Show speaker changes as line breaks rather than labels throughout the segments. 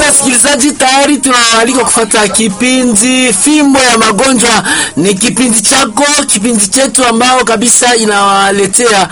wasikilizaji, tayari tunawaalika kufuata kipindi Fimbo ya Magonjwa. Ni kipindi chako, kipindi chetu ambao kabisa inawaletea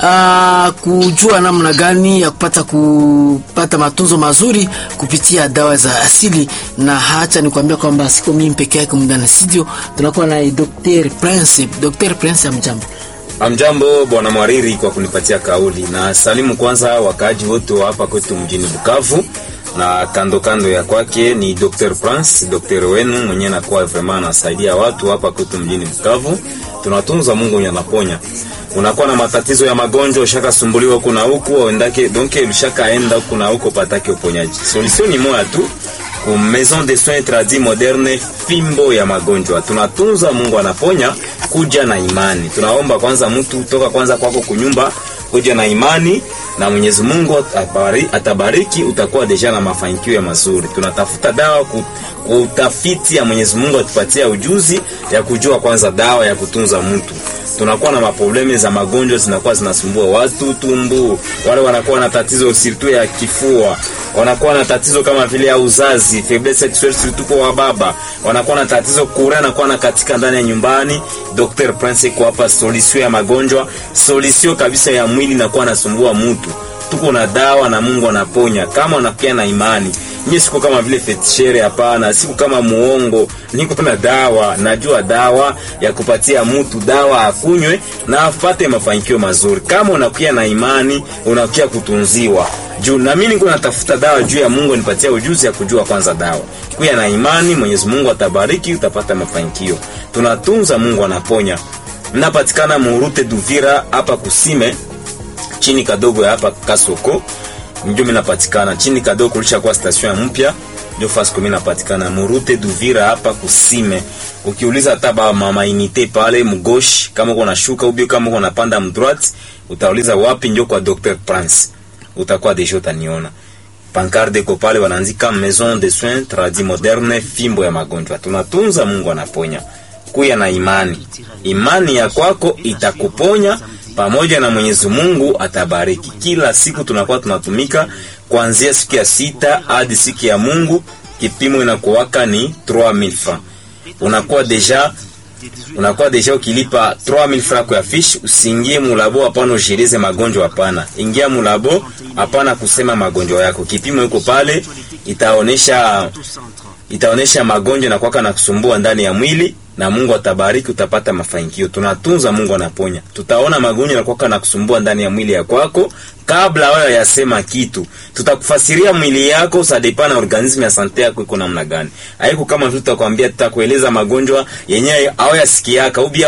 uh, kujua namna gani ya kupata kupata matunzo mazuri kupitia dawa za asili, na hacha nikwambia kwamba siko mimi peke yake muda na studio, tunakuwa na Dr. Prince. Dr. Prince, amjambo.
Amjambo bwana Mwariri kwa kunipatia kauli, na salimu kwanza wakaaji wote wa hapa kwetu mjini Bukavu na kando kando ya kwake ni Dr. Prince, Dr. wenu mwenyewe nakuwa vraiment anasaidia watu hapa kwetu mjini Bukavu. Tunatunza Mungu mwenye anaponya. Unakuwa na matatizo ya magonjwa, ushakasumbuliwa huku na huku, uendake donc ulishakaenda huku na huko patake uponyaji. Solution ni moja tu ku Maison de Soins Tradis Moderne, fimbo ya magonjwa. Tunatunza Mungu anaponya, kuja na imani. Tunaomba kwanza mtu toka kwanza kwako kunyumba, kuja na imani na Mwenyezi Mungu atabari, atabariki, utakuwa deja na mafanikio ya mazuri. Tunatafuta dawa ku, ku utafiti ya Mwenyezi Mungu atupatia ujuzi ya kujua kwanza dawa ya kutunza mtu. Tunakuwa na maprobleme za magonjwa zinakuwa zinasumbua watu, tumbu, wale wanakuwa na tatizo sirtu ya kifua, wanakuwa na tatizo kama vile ya uzazi, faiblesse sexuelle surtout kwa baba, wanakuwa na tatizo kura na kuwa na katika ndani ya nyumbani. Dr. Prince kwa hapa solution ya magonjwa, solution kabisa ya mwili na kuwa nasumbua mtu. Tuko na dawa na Mungu anaponya kama unakia na imani. Mimi siku kama vile fetishere, hapana. Siku kama muongo, niko na dawa. Najua dawa ya kupatia mtu dawa akunywe na apate mafanikio mazuri. Kama unakia na imani, unakia kutunziwa juu na mimi niko natafuta dawa juu ya Mungu anipatia ujuzi ya kujua kwanza dawa. Kuya na imani, Mwenyezi Mungu atabariki, utapata mafanikio. Tunatunza, Mungu anaponya. Mnapatikana Murute Duvira hapa Kusime chini kadogo ya hapa Kasoko ndio minapatikana chini kadogo kulisha kwa station ya mpya ndio fasi kumi napatikana Murute Duvira hapa Kusime. Ukiuliza hata ba mama inite pale mgoshi, kama uko nashuka ubio, kama uko napanda mdroite, utauliza wapi, ndio kwa Dr Prince, utakuwa deja utaniona. Pancarde ko pale wanaandika Maison de Soins Tradis Moderne, fimbo ya magonjwa. Tunatunza, Mungu anaponya. Kuya na imani, imani ya kwako itakuponya pamoja na Mwenyezi Mungu atabariki. Kila siku tunakuwa tunatumika kuanzia siku ya sita hadi siku ya Mungu. Kipimo inakuwaka ni 3000 francs. Unakuwa deja unakuwa deja ukilipa 3000 francs kwa fish, usiingie mulabo, hapana ushirize magonjwa, hapana. Ingia mulabo, hapana kusema magonjwa yako. Kipimo iko pale, itaonesha itaonesha magonjwa na kwaka na kusumbua ndani ya mwili na Mungu atabariki, utapata mafanikio. Tunatunza, Mungu anaponya. Tutaona magonjwa yanakuwa na kusumbua ndani ya mwili ya kwako kabla wewe yasema kitu. Tutakufasiria mwili yako sadepa na organismu ya sante yako iko namna gani. Haiko kama tu tutakwambia, tutakueleza magonjwa yenyewe au yasikiaka ubia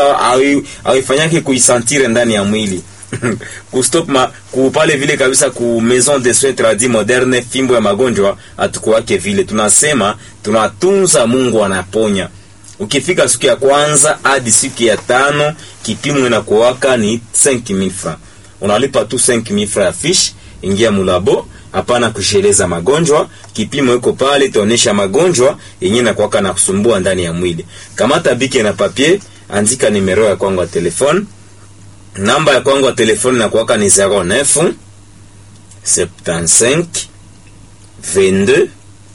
au ifanyake kuisantire ndani ya mwili kustop ma kupale vile kabisa ku Maison de Soins Tradis Moderne, fimbo ya magonjwa atukuwake vile. Tunasema tunatunza, Mungu anaponya. Ukifika siku ya kwanza hadi siku ya tano kipimo inakuwaka ni 5000 francs. Unalipa tu 5000 francs ya fish, ingia mulabo, hapana kusheleza magonjwa. Kipimo iko pale, itaonesha magonjwa yenyewe inakuwaka na kusumbua ndani ya mwili. Kamata bike na papier, andika nimero ya kwangu ya telefone. Namba ya kwangu ya telefone inakuwaka ni 09 75 22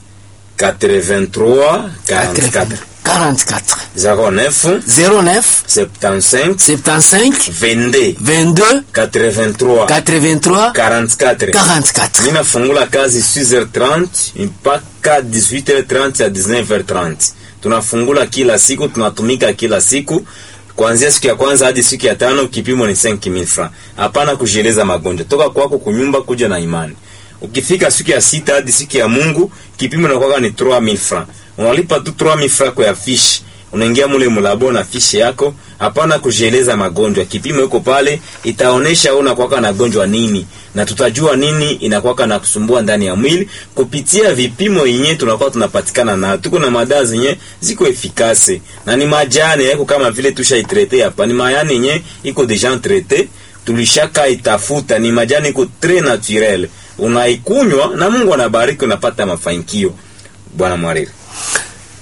83 44
44
09
09
75
75
22
22
83
83
44.
44.
Mimi nafungula kazi 6h30 mpaka 18h30 ya 19h30. Tunafungula kila siku, tunatumika kila siku kuanzia siku ya kwanza hadi siku ya tano. Kipimo ni 5000 francs. Hapana kujieleza magonjwa, toka kwako kunyumba kuja na imani. Ukifika siku ya sita hadi siku ya Mungu, kipimo inakuwa ni 3000 francs. Unalipa tu 3000 francs kwa fish. Unaingia mule mulabo na fish yako, hapana kujieleza magonjwa. Kipimo iko pale, itaonesha unakuwa na gonjwa nini na tutajua nini inakuwa na kusumbua ndani ya mwili kupitia vipimo yenyewe tunakuwa tunapatikana na tuko na madawa zenye ziko efikase na ni majani yako kama vile tushaitrete hapa, ni mayani yenye iko deja traite, tulishaka itafuta, ni majani iko tres naturel, unaikunywa na Mungu anabariki, unapata mafanikio. Bwana Mwariri.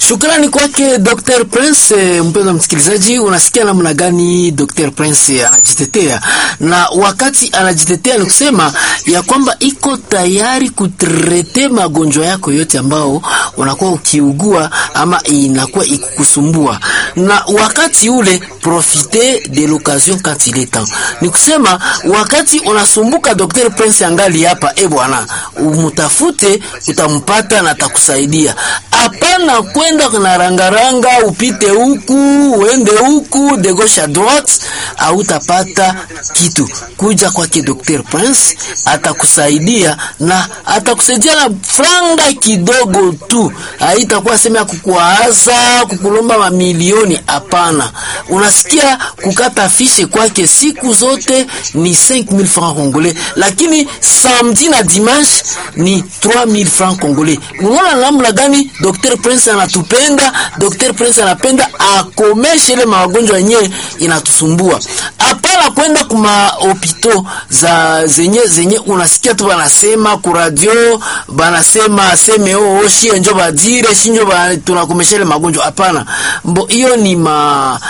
Shukrani kwake Dr. Prince. Mpendwa msikilizaji, unasikia namna gani Dr. Prince anajitetea, na wakati anajitetea ni kusema ya kwamba iko tayari kutrete magonjwa yako yote ambao unakuwa ukiugua ama inakuwa ikukusumbua, na wakati ule profite de l'occasion quand il est temps. Ni kusema wakati unasumbuka, Dr. Prince angali hapa, e bwana, umutafute, utampata na atakusaidia. Hapana kwenda na rangaranga, upite huku uende huku de gauche à droite, hautapata kitu. Kuja kwake Dr. Prince atakusaidia na atakusaidia na franga kidogo tu, haitakuwa sema ya kukuaza kukulomba mamilioni. Hapana, unasikia kukata fishe kwake siku zote ni 5000 francs congolais, lakini samedi na dimanche ni 3000 francs congolais. Unaona namna gani Dr. Prince anatupenda? Dr. Prince anapenda akomeshe ile magonjwa yenyewe inatusumbua. Hapana kwenda kuma hopito za zenye zenye unasikia tu banasema ku radio banasema aseme oh shie njo badire shinjo ba tunakomesha ile magonjwa. Hapana, mbo hiyo ni ma